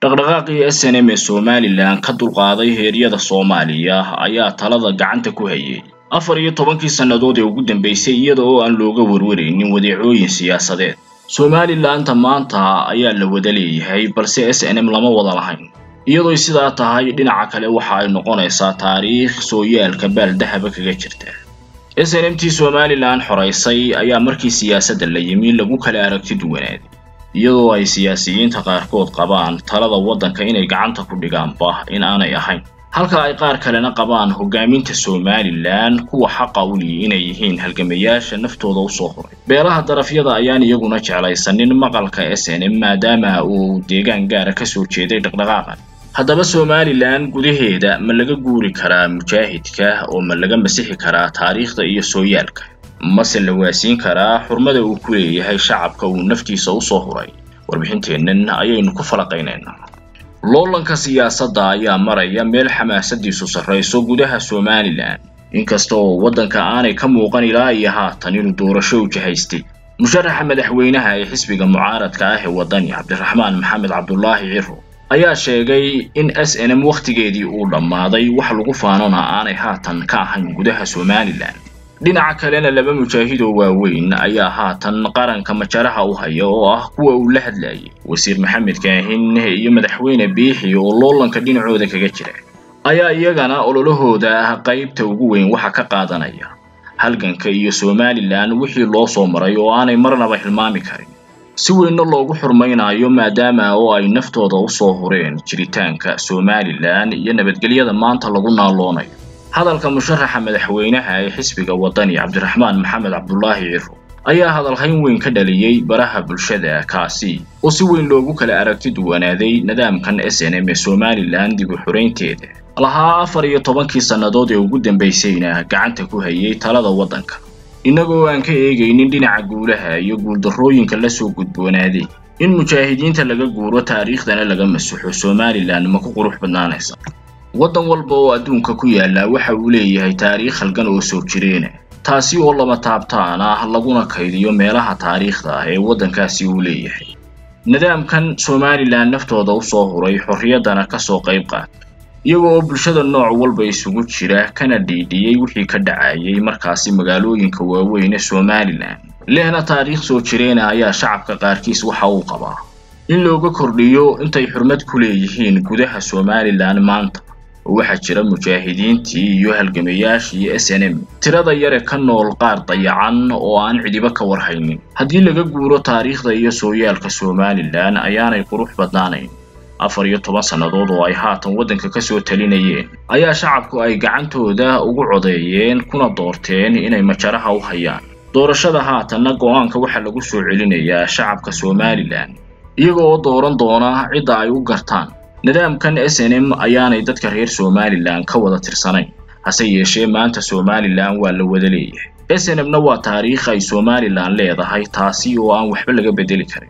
dhaqdhaqaaqii s n m ee somalilan ka dulqaaday heeryada soomaaliya ayaa talada gacanta ku hayay afar iyo tobankii sannadood ee ugu dambeysay iyada oo aan looga warwaraynin wadeecooyin siyaasadeed somalilanта maanta ayaa la wada leeyahay balse s n m lama wada lahayn iyadooy sidaa tahay dhinaca kale waxa ay noqonaysaa taariikh sooyaalka baaldahaba kaga jirta s n m tii somalilan xoraysay ayaa markii siyaasadda la yimi lagu kala aragti duwanaaday iyadoo ay siyaasiyiinta qaarkood qabaan talada waddanka inay gacanta ku dhigaanba in aanay ahayn halka ay qaar kalena qabaan hogaaminta somalilan kuwa xaqa u liyi inay yihiin halgamayaasha naftooda usoo horay beelaha darafyada ayaan iyaguna jeclaysanin maqalka s n m maadaama uu deegaan gaara kasoo jeeday dhaqdhaqaaqan haddaba somalilan gudaheeda ma laga guuri karaa mujaahidka oo ma laga masixi karaa taariikhda iyo sooyaalka mase la waasiin karaa xurmada uu ku leeyahay shacabka uu naftiisa usoo huray warbixinteennan ayaynu ku falaqaynaynaa loolanka siyaasadda ayaa maraya meel xamaasadiisu sarrayso gudaha somalilan inkasta oo waddanka aanay ka muuqan ilaa iyo haatan inuu doorasho u jahaystay musharaxa madaxweynaha ee xisbiga mucaaradka ah ee waddani cabdiraxmaan maxamed cabdulaahi ciro ayaa sheegay in s n m wakhtigeedii uu dhammaaday wax lagu faanona aanay haatan ka ahayn gudaha somalilan dhinaca kalena laba mujaahidoo waaweyn ayaa haatan qaranka majaraha u haya oo ah kuwa uu la hadlayay wasiir maxamed kaahin iyo madaxweyne biixi oo loolanka dhinacooda kaga jira ayaa iyagana ololahooda qaybta ugu weyn waxa ka qaadanaya halganka iyo somalilan wixii loo soo maray oo aanay marnaba hilmaami karin si weynna loogu xurmaynayo maadaama oo ay naftooda usoo hureen jiritaanka somalilan iyo nabadgelyada maanta lagu naaloonayo hadalka musharaxa madaxweynaha ee xisbiga waddani cabdiraxmaan maxamed cabdulaahi ciro ayaa hadalhayn weyn ka dhaliyey baraha bulshada kaasi oo si weyn loogu kala aragti duwanaaday nidaamkan s n m ee somalilan dib u xuraynteeda lahaa afar iyo tobankii sannadood ee ugu dambaysayna gacanta ku hayay talada waddanka innagoo aan ka eegaynin dhinaca guulaha iyo guuldarrooyinka lasoo gudboonaaday in mujaahidiinta laga guuro taariikhdana laga masuxo somalilan ma ku qurux badnaanaysa waddan walba oo adduunka ku yaalla waxa uu leeyahay taariikh halgan oo soo jireena taasi oo lama taabtaan ah laguna kaydiyo meelaha taariikhda ah ee waddankaasi uu leeyahay nidaamkan somalilan naftooda usoo huray xorriyaddana kasoo qayb qaata iyaga oo bulshada nooc walba isugu jira kana dhiidhiyey wixii ka dhacayay markaasi magaalooyinka waaweyn ee somalilan lehna taariikh soo jireena ayaa shacabka qaarkiis waxa uu qabaa in looga kordhiyo intay xurmad ku leeyihiin gudaha somalilan maanta oo waxaa jira mujaahidiintii iyo halgamayaashii s n m tirada yare ka nool qaar dayacan oo aan cidiba ka warhaynin haddii laga guuro taariikhda iyo sooyaalka somalilan ayaanay qurux badnaanayn afar iyo toban sannadood oo ay haatan waddanka kasoo talinayeen ayaa shacabku ay gacantooda ugu codeeyeen kuna doorteen inay majaraha u hayaan doorashada haatanna go-aanka waxaa lagu soo celinayaa shacabka somalilan iyaga oo dooran doona cidda ay u gartaan nidaamkan s n m ayaanay dadka reer somalilan ka wada tirsanayn hase yeeshee maanta somalilan waa la wada leeyahay s n m na waa taariikh ay somalilan leedahay taasi oo aan waxba laga bedeli karin